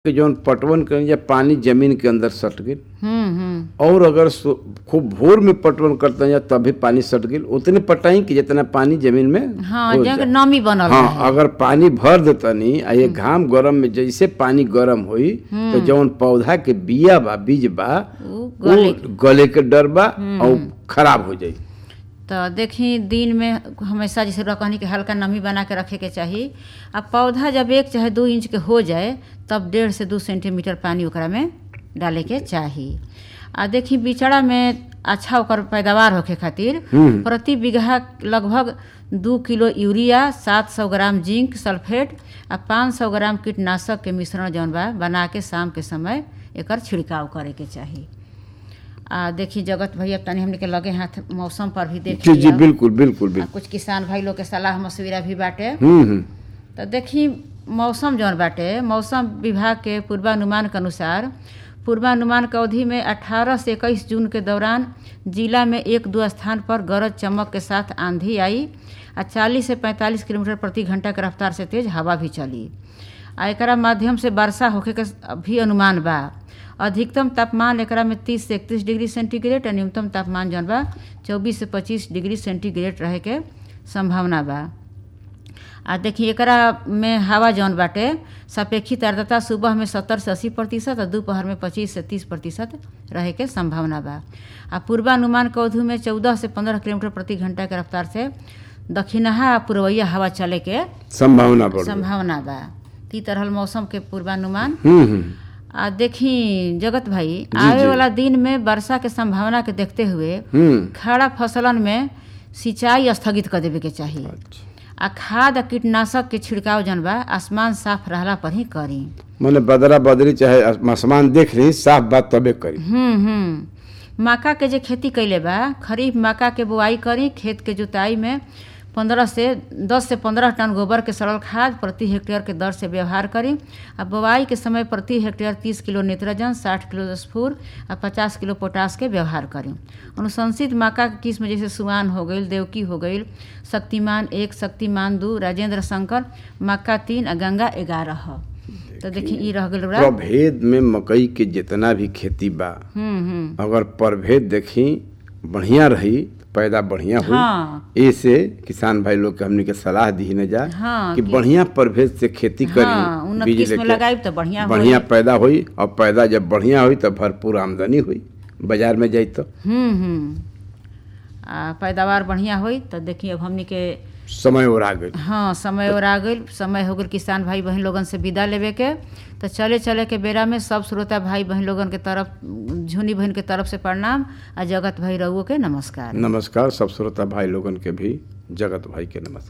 के जौन पटवन करें या पानी जमीन के अंदर सट गई हम्म हम्म और अगर सु- खूब भोर में पटवन करते हैं तभी पानी सट गई उतने पटाई कि जितना पानी जमीन में हाँ हो जगह जाए। नमी बनल हाँ रहे अगर पानी भर देतनी आ ये घाम गरम में जैसे पानी गरम होई तो जौन पौधा के बिया बा बीज बा उ वो गले गले के डर बा और खराब हो जाई तो देखी दिन में हमेशा जैसे रकहनी के हल्का नमी बना के रखे के चाही आ पौधा जब एक चाहे दू इंच के हो जाए तब डेढ़ से दू सेंटीमीटर पानी ओकरा में डाले के चाही आ देखी बिचड़ा में अच्छा ओकर पैदावार होखे खातिर हम्म। प्रति बीघा लगभग दू किलो यूरिया सात सौ ग्राम जिंक सल्फेट आ पाँच सौ ग्राम कीटनाशक के मिश्रण जौन बा बना के शाम के समय एकर छिड़काव करे के चाही आ देखी जगत भैया तनी हमने के लगे हाथ मौसम पर भी देख जी जी लिया। बिल्कुल बिल्कुल आ बिल्कुल कुछ किसान भाई लोग के सलाह मशविरा भी बाटे हम्म हम्म तो देखी मौसम जौन बाटे मौसम विभाग के पूर्वानुमान के अनुसार पूर्वानुमान के अवधि में 18 से 21 जून के दौरान जिला में एक दो स्थान पर गरज चमक के साथ आंधी आई आ 40 से 45 किलोमीटर प्रति घंटा के रफ्तार से तेज हवा भी चली आ एकरा माध्यम से वर्षा होखे के भी अनुमान बा अधिकतम तापमान एकरा में 30 से 31 डिग्री सेंटीग्रेड आ न्यूनतम तापमान जौन बा 24 से 25 डिग्री सेंटीग्रेड रहे के संभावना बा आ देखिए एकरा में हवा जौन बाटे सापेक्षिक आर्द्रता सुबह में सत्तर से अस्सी प्रतिशत और दोपहर में पच्चीस से तीस प्रतिशत रहे के संभावना बा आ पूर्वानुमान के अवधि में चौदह से पंद्रह किलोमीटर प्रति घंटा के रफ्तार से दक्षिणहा आ पूर्वैया हवा चले के संभावना बढ़ गई। संभावना बा ती तरह मौसम के पूर्वानुमान हम्म हम्म आ देखी जगत भाई जी, आवे जी। वाला दिन में वर्षा के संभावना के देखते हुए हम्म खड़ा फसलन में सिंचाई स्थगित कर देवे के चाही अच्छा आ खाद आ कीटनाशक के छिड़काव जन बा आसमान साफ रहला पर ही करी माने बदरा बदरी चाहे आसमान देख रही साफ बात तबे करी हम्म हम्म मक्का के जे खेती कैले बा खरीफ मक्का के बुआई करी खेत के जुताई में पंद्रह से दस से पंद्रह टन गोबर के सरल खाद प्रति हेक्टेयर के दर से व्यवहार करी आ बुआई के समय प्रति हेक्टेयर तीस किलो नाइट्रोजन साठ किलो स्फूर आ पचास किलो पोटास के व्यवहार करी अनुशंसित मक्का के किस्म जैसे सुआन हो गई देवकी हो गई शक्तिमान एक शक्तिमान दू राजेंद्र शंकर मक्का तीन आ गंगा ग्यारह ह तो देखी ई रह गइल बा प्रभेद में मकई के जितना भी खेती बा हम्म हम्म अगर प्रभेद देखी बढ़िया रही पैदा बढ़िया हुई हाँ ऐसे किसान भाई लोग के हमनी के सलाह दी न जा हाँ, कि कि- बढ़िया प्रभेद से खेती हाँ, करी उन्नत बीज किस्म लेके। लगाई तो बढ़िया बढ़िया होई। पैदा हुई और पैदा जब बढ़िया हुई तो भरपूर आमदनी हुई बाजार में जाई तो हम्म हम्म आ पैदावार बढ़िया होई तो देखिए अब हमनी के समय और आ गई हाँ समय और आ गई समय हो गई किसान भाई बहन लोगन से विदा लेवे के तो चले चले के बेरा में सब श्रोता भाई बहन लोगन के तरफ झुनी बहन के तरफ से प्रणाम आ जगत भाई रउओ के नमस्कार नमस्कार सब श्रोता भाई लोगन के भी जगत भाई के नमस्कार